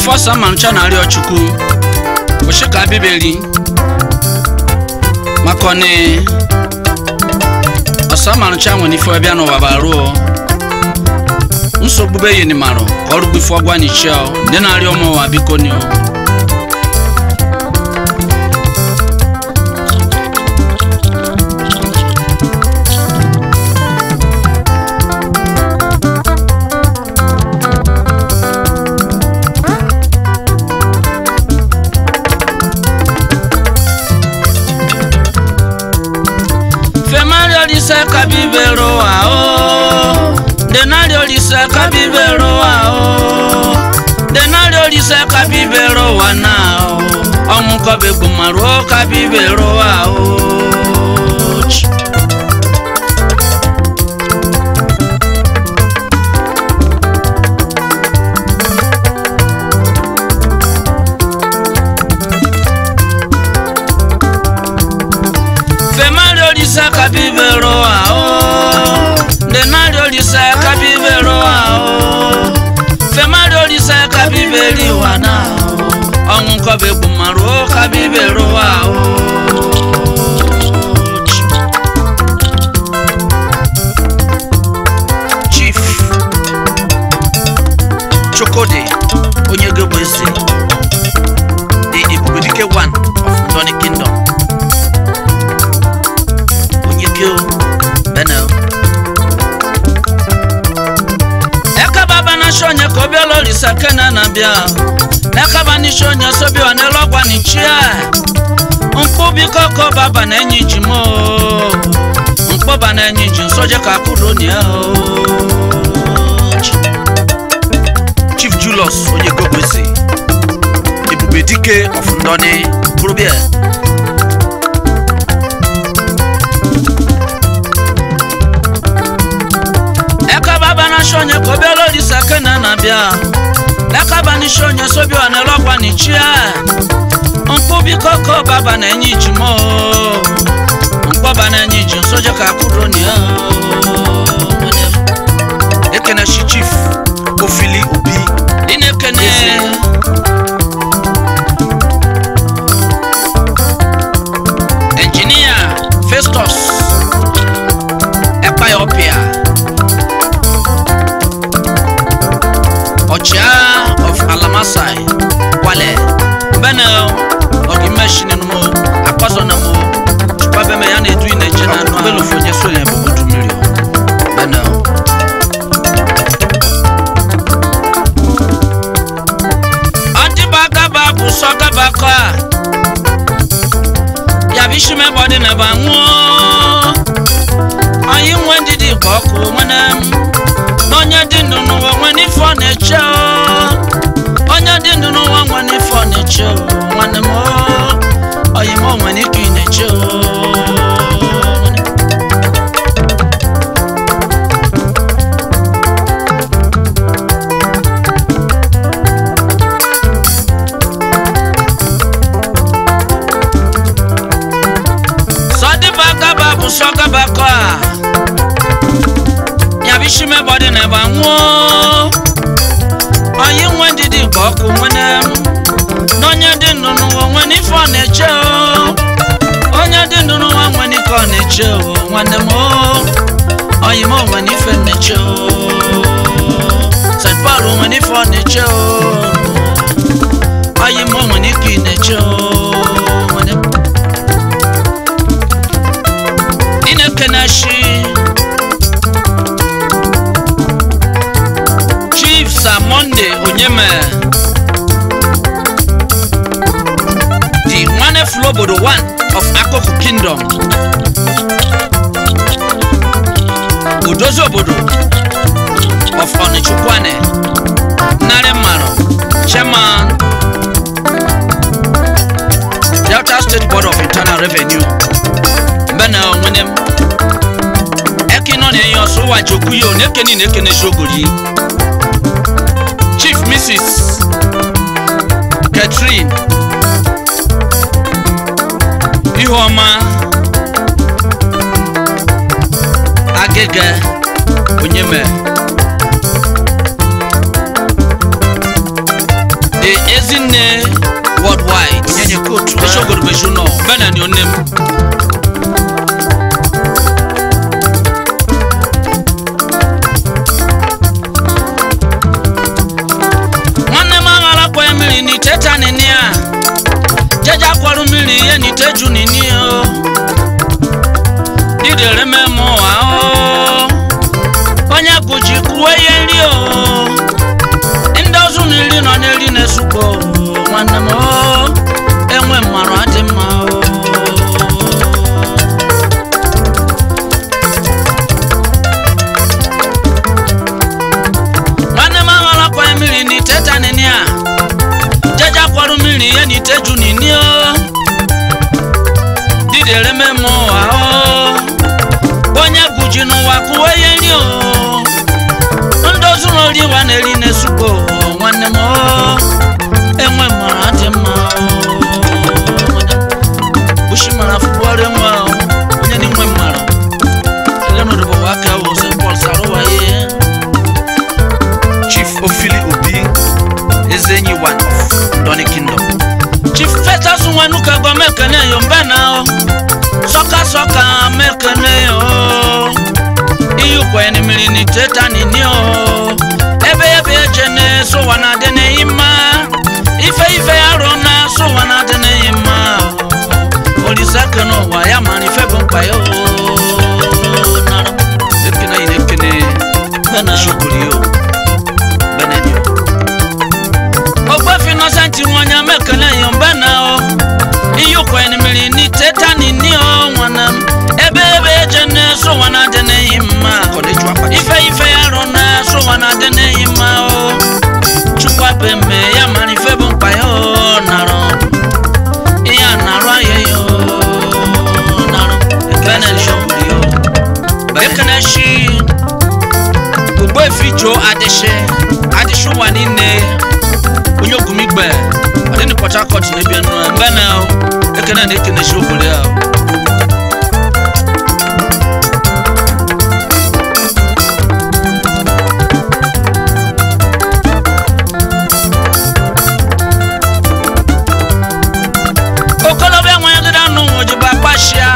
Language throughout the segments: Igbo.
ife ọsa mancha na-arịọ chukwu kwụsị ka bibeli maka ọnị ọsa mancha nwere ife ọbịa n'ụwa baruo nsogbu be yini marụ ka ọrụ gbife ọgwa n'ichie ndị na-arịọ ụmụ ụwa biko ni femario lisa kabibero wa o denario lisa kabibero wa o denario lisa kabibero wa na o ọmụkọbe gbumaruo kabibero wa o Ch- femario lisa kabibero wa o denario lisa kabibero wa o femario lisa kabiberi wa na o ọmụkọbe gbumaruo kabibero wa o Ch- chief chukwudi onye gogbo ezi the ebubedike one of ndoni kingdom onye gị o benel ekaba na shonye ka obiala olisa kena na bịa ekaba ni shonye sobi wa n'elu ọgwa ni chia mkpụ biko ka baba na enyi ji mo mkpọba na enyi ji nsoje ka akụrụ ni ya o chief julius onye gokwesi ebube dike of ndoni burubia ekaba na shonye ka obiala olisa kena na bịa ekaba ni shonye sobi wa n'elu ọgwa ni chia mkpụ biko ka baba na enyi ji mo mkpọba na enyi ji nsoje ka akụrụ ni ya o ekene shi chief ofili obi ị na-ekene engineer festus ekpayopia ọchịagha of alamasai kwale benel ọgimeshini mo akpọzọ na mo chukpabeme ya na-edu na-eje na anụ belofo onye so ya bụ otu mmiri benel ọdịbagaba bụ sọgabakọ a yabishimebọdị na ba nwụọ anyị nwe ndidi ka ọkụ nwene m onye dị ndụ n'ụwa nwe n'ife ọ na-eche o. onye dị ndụ n'ụwa nwe n'ife ọ na-eche o. nwanne m o, oyi m onwe n'ike ị na-eche o. sọdịbagaba bụ sọgabakọ a yabishimebọdị na ba nwụọ onye nwe ndidi ka ọkụ nwene m n'onye dị ndụ n'ụwa nwe n'ife ọ na-eche o onye dị ndụ n'ụwa nwe n'ike ọ na-eche o nwanne m o oyi m onwe n'ife m na-eche o st paul nwe n'ife ọ na-eche o oyi m onwe n'ike ị na-eche o nwanne m ị na-ekene shi chief sir monday onyeme the nwane flo obodo one of akụkụ kingdom odozi obodo of onichukwane narị mmanụ chairman delta state board of internal revenue mbena onwene m ekinọ na-enye ọsọ ụwa jokwu ya onekeni na ekene shogori chief mrs catherine ihuọma agịga onyeme the ezinne worldwide onyenye kotu esogorobeju nọ bena ni onem nwanne m aghara kwa mmiri n'ite tanini a jeje akwarụ mmiri ihe n'ite ju nini o didere mem ụwa o onye kụji kwuo ihe nri o ndị ọzọ na iri nọ n'eri na-esukpo nwanne m o enwe mmarụ adị mma o nwanne m aghara kwa mmiri n'ite tanini a jeje akwarụ mmiri ihe n'ite ju nini o didere mem ụwa o onye guji n'ụwa kụwa ihe nri o ndị ozuru ori wa na-eri na-esukpo nwanne m o enwe mara dị mma bushi mara fụbọrọ enwe o, onye n'inwe mara elenụdịbụ aka wo st paul sarụwa ihe chief ofili obi ezenyi one of doni kingdom chief fetas nwanuka gwa mekene yo mbena o sọka sọka mekene yo iyukwe ni mmiri ni teta nini o ebe ebe eje na sowa na adị n'eyi mma ife ife arụ na sowa na adị n'eyi mma olise ake n'ụwa ya mara ife bụ mkpa ya o nara ekene yi na-ekene bena shokori o beneni o ogbefi nọsenti nwanya mekene yo mbena o iyukwe ni mmiri ni teta nini o nwana m ebe ebe eje na sowa na adị n'eyi mma kọleju akpati ife ife ya rụ na sowa na adị n'eyi mma o chukwa be mme ya mara ife bụ mkpa ya o narụ ihe a narụ ahịa ya o narụ ekene shọpụrụ ya o ekene shi ogbefi jo adịshi adịshi ụwa niile onye ogumigbe ọdịni port harcourt na-ebi enu mgbe na ekene na ekene shi obodo ya o okolobịa nwanyị gịda nụ ojiba kpashia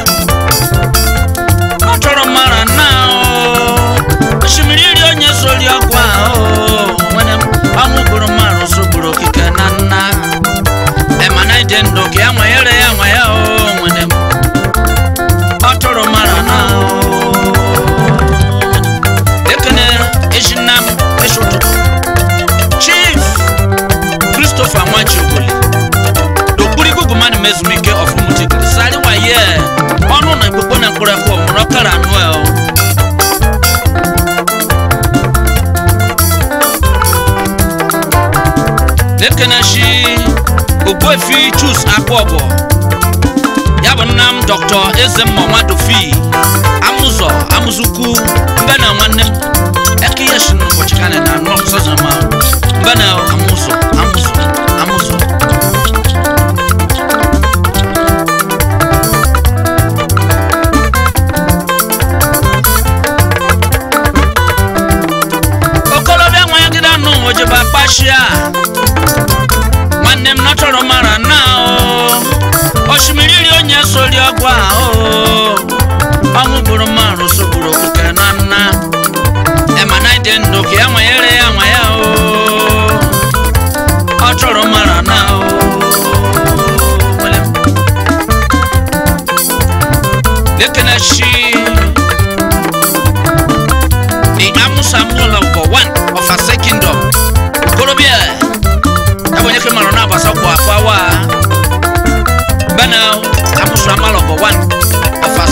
ọ chọrọ mara na osimiri iri onye sori ọkwa nwere ọnwụ gburu mmadụ sogburu okike na nna emana ide ndụ ka ya nwanyere ya nwa ya o nwere ọ chọrọ mara na ekene ezinna m eshi ụtụtụ chief christopher nwajiogoli dokpuru igugu mmadụ ma ezumike ọfụmụchekiri sari waye ọnụ na ekpekpe na mkpụrụ ekwe ọmụrụ ọkara noel na-ekenechi ogbuefi chus akpọbọ ya bụ nna m dr ezemma nwadofi amụzọ amụzukwu mbe na nwanne m eke ihe shi n'ụbọchị ka na anụ sọzọma mbe na amụzọ amụzọ amụzọ okolobịa nwanyị gịda nụ ojeba kpashia nwanne m nọchọrọ mara na o osimiri iri onye sori ọgwụ a o ọnwụ gburu mmadụ sogburu okike na nna emana ịdị ndụ ka ya nwanyere ya nwa ya o ọ chọrọ mara na o nwere m. Lekenechi the amusamuola for one of a second kingdom korobia ebe onye kemara na abasa kwa akwawa bena amusamala for one of a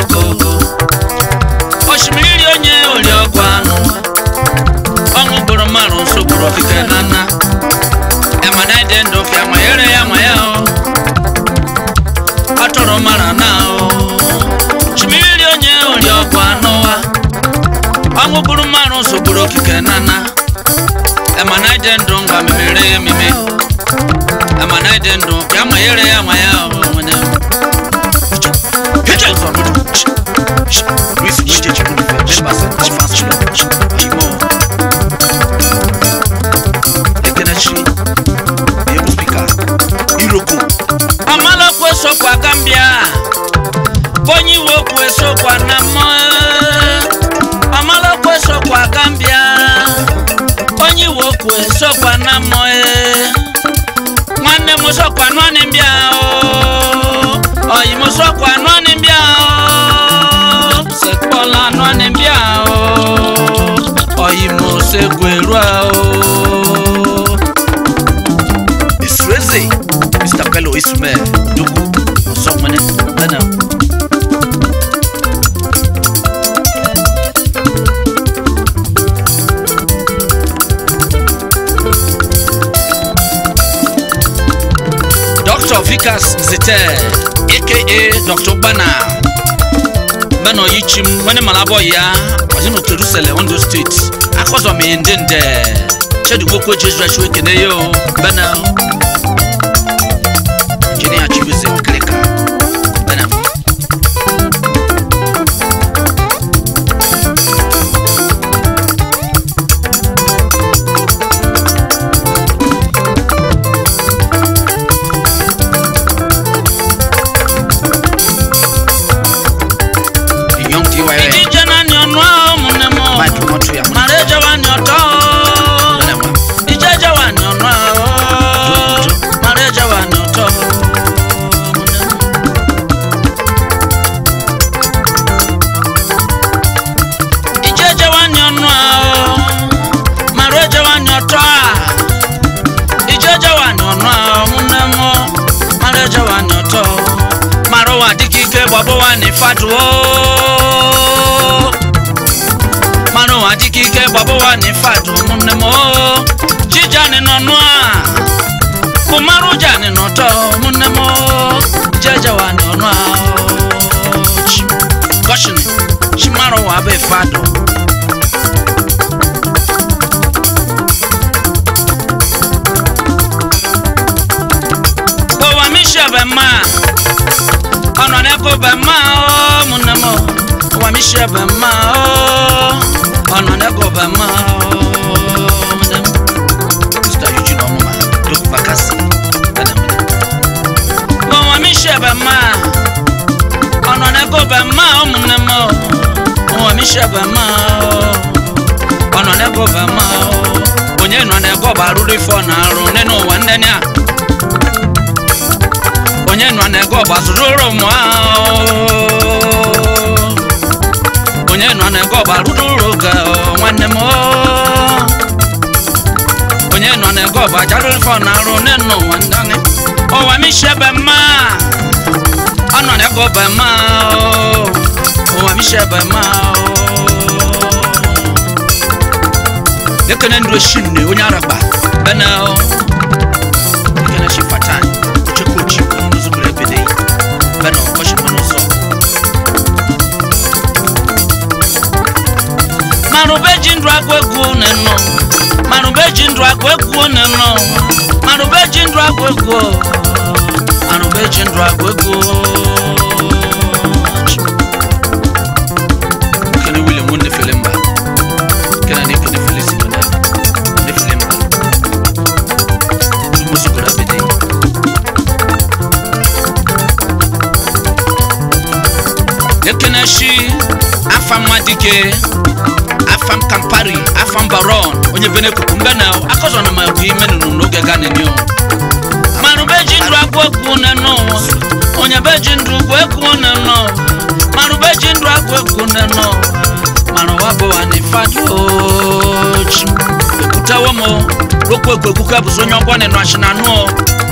kokoko osimiri onye ori ọgwụ anụ ọṅụ gburu mmadụ nso gburu okike na nna emana ịdị ndụ ka ma ere ya ma ya o ọ tụrụ mara na o osimiri onye ori ọgwụ anụwa ọṅụ gburu mmadụ nso gburu okike na nna emana ịdị ndụ nga memere ya ememe emana ịdị ndụ ka ma ere ya ma ya o nwene Hit us on the Luis Luigi Chimunife, members of Conference Club, Chimo. Ekenechi, Ebu Speaker, Iroko, amalokwe sokwa gambia bonyi iwe okwu esokwa na mma amalokwe sokwa gambia bonyi iwe okwu esokwa na mma nwanne m sokwa nwanne m bịa o oyi m sokwa nwanne m bịa o sekpọla nwanne m bịa o oyi m sekweru o Isueze, Mr. Bello Isume, Dugu, Osomane, Bena. Dr. Vikas Zete, aka Dr. Bana. Bana Oyichim, wani malabo ya, wazino Jerusalem, Ondo State. Akọzọ m ndị nde. Chedugbo Jesu Ashwe kene yo, Bana. Jini Achibuze, Okeleka, Bena. Young DYA, Ijije na ni ọnụ ahụ mụnne m. Mike Montreal, Mara ejewa ni ọtọ. Bena. Ijeje wa ni ọnụ ahụ. Mara ejewa ni ọtọ. Mụnne m. Ijeje wa ni ọnụ ahụ. Mara ejewa ni ọtọ a. Ijeje wa ni ọnụ ahụ mụnne m. Mara ejewa ni ọtọ. Mara ụwa dịka ike gbọbụ wa ni fatu o. mmanụ adịghị ike gbabụwa na ifeadụ ụmụnne m oo. chijani nọ nụ a kụmarụ jani n'ụtọ ụmụnne m oo. jejewa na ọnụ a oo. Chi- gọshini chimarụ wa bụ ifeadụ ụwa mishebe mma ọnọ n'ego be mma oo, ụmụnne m oo. ụwa mishebe mma oo. ọnọ n'ego be mma oo, ụmụnne m Mr. Eugene Omuma, Dugu Bakasi, Bena. ụwa mishebe mma ọnọ n'ego be mma ụmụnne m oo. ụwa mishebe mma oo. ọnọ n'ego be mma oo. onye nọ n'ego bụ arụrụ ife ọ na-arụ nne n'ụwa nne ya onye nọ n'ego bụ azụrụ ụmụ ahụ onye nọ n'ego bụ arụrụ ụrụ ga nwanne m oo. onye nọ n'ego bụ ajarụ ife ọ na-arụ nne n'ụwa ndị anyị ụwa m ishebe mma ọ nọ n'ego be mma oo. ụwa m ishebe mma oo. ekene ndụ eshinne onye aragba bene o. ekene shi fatan ochekochi onuzugoro ebede bene ọchịkwa n'ụzọ marube ji ndụ agụ egwu nenọ marube ji ndụ agụ egwu nenọ marube ji ndụ agụ egwu marube ji ndụ agụ egwu Ekene William Wunde Filimba, Ekene na Ekene Felix Igoda, Wunde Filimba, Dumusugoro Abede. ekene shi afam nwadike afam kampari afam baron onye bene kuku mbene akọzọ na ma egwu ime nụrụ n'oge ganenio marube ji ndụ agụ egwu nenọ onye be ji ndụ gwu egwu nenọ marube ji ndụ agụ egwu nenọ mara wa bụ ani fadochi ekwutawo m rokwu egwu egwu ka bụzi onye ọgbọ nenọ ashinanụ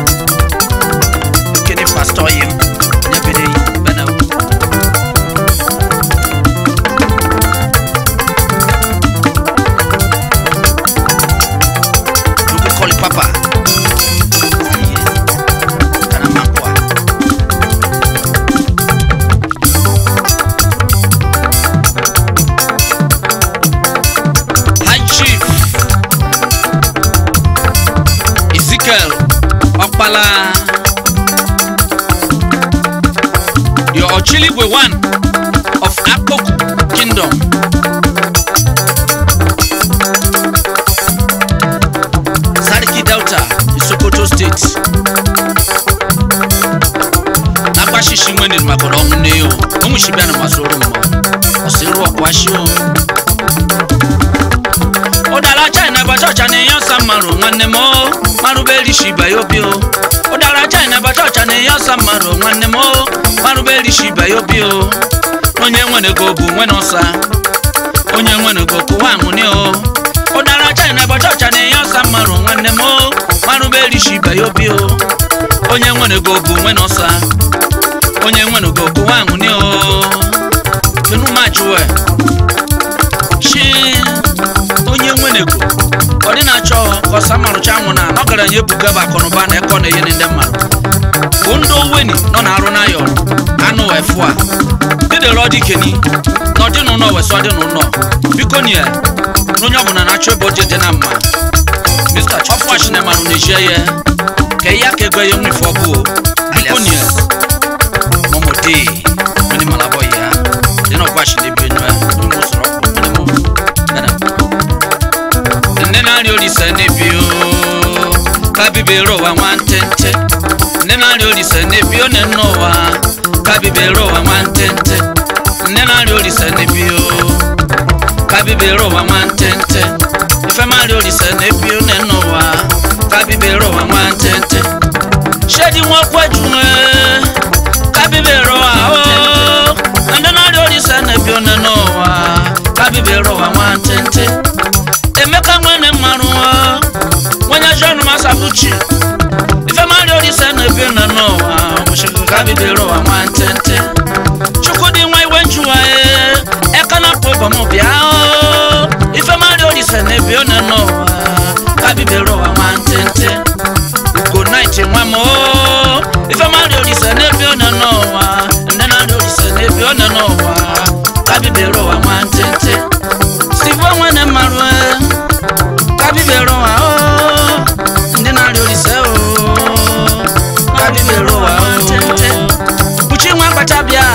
Ekene Pastor Yim, Nyabede, Bena. ọkpala the Ochiligwe one of Akpoku Kingdom Sarki Delta Sokoto State agbashishi nwene maka na ọnwụ nne ya onwuchibia na masoro mma ọsịrụ ọkwashi o ụdara china bata ọcha na ihe ọsa mmarụ nwanne m o marụberishi bayobi o ụdara china bata ọcha na ihe ọsa mmarụ nwanne m o marụberishi bayobi o onye nwenego bụ nwene ọsa onye nwenego kụwa anwụni o ụdara china bata ọcha na ihe ọsa mmarụ nwanne m o marụberishi bayobi o onye nwenego bụ nwene ọsa onye nwenego kụwa anwụni o kenu majuwe chi onye nwenego ọ dị na-achọ ka ọsa marụcha anwụ na ọgaranya ebuga bụ akụnụba na ekọ na ihe ndị mmadụ bụ ndị oweni nọ na arụ n'ayọ anụ efu a dịdere ọ dịkeni na ọdịnụlọ wesị ọdịnụlọ biko nie na onye ọbụla na-achọ ebe oje dị na mma mr chọfụwa chinemarụ na-ejie ya ka ihe aka ego ya nwife ọbụ biko nie mọmọdé mini malabọ ya dina ọgba si lebi enyo ya ni mo sọrọ kù mini mo bẹnẹ. nne na-arị olise n'ebi o ka bibere ụwa nwa ntente nne na-arị olise n'ebi o nne ụwa ka bibere ụwa nwa ntente nne na-arị olise n'ebi o ka bibere ụwa nwa ntente ife ma-arị olise n'ebi o nne ụwa ka bibere ụwa nwa ntente shedi nwakwejuwe kabibere ụwa o ndị na-arịa olise na-ebi one n'ụwa kabibere ụwa nwantịntị emeka nwene mmarụ nwenye john masabuchi ife marịa olise na-ebi one n'ụwa ọmụchikụ kabibere ụwa nwantịntị chukwudị nwa iwe njuwa eka na pụ ụbọm bịa o ife marịa olise na-ebi one n'ụwa kabibere ụwa nwantịntị ugo night nwa m o ife marịa olise na-ebi one n'ụwa ndị na-arịa olise na-ebi one n'ụwa kabibere ụwa nwantịntị sivo nwene mmarụ kabibere ụwa o ndị na-arịa olise o kabibere ụwa nwantịntị uchi nwa kpacha bịa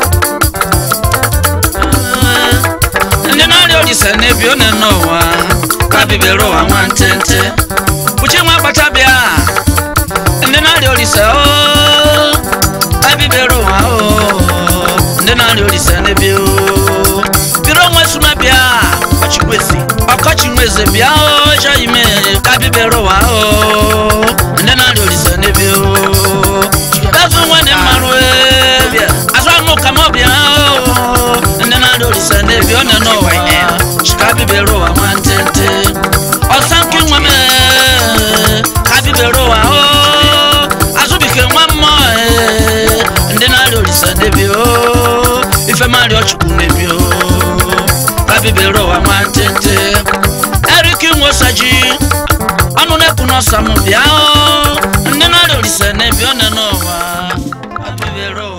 ndị na-arịa olise na-ebi one n'ụwa kabibere ụwa nwantịntị uchi nwa kpacha bịa ndị na-arịa olise o kabibere ụwa o ndị na-arịa olise n'ebe o biro onwe suna bịa ọchịkwezi ọkọchị nweze bịa o chọ ime kabibere ụwa o ndị na-arịa olise n'ebe o gazu nwene mmarụ e azụ anụ ka m bịa o ndị na-arịa olise n'ebe ọ nọ n'ụwa kabibere ụwa nwantịntị ọsanki nwa m kabibere ụwa o azụbike nwa mmụọ ndị na-arịa olise n'ebi o ife marịa chukwu n'ebi o kabibere ụwa nwantịntị eriki nwosaji ọnụ na-ekwu n'ọsa m bịa o ndị na-arịa olise n'ebi ọ nọ n'ụwa kabibere ụwa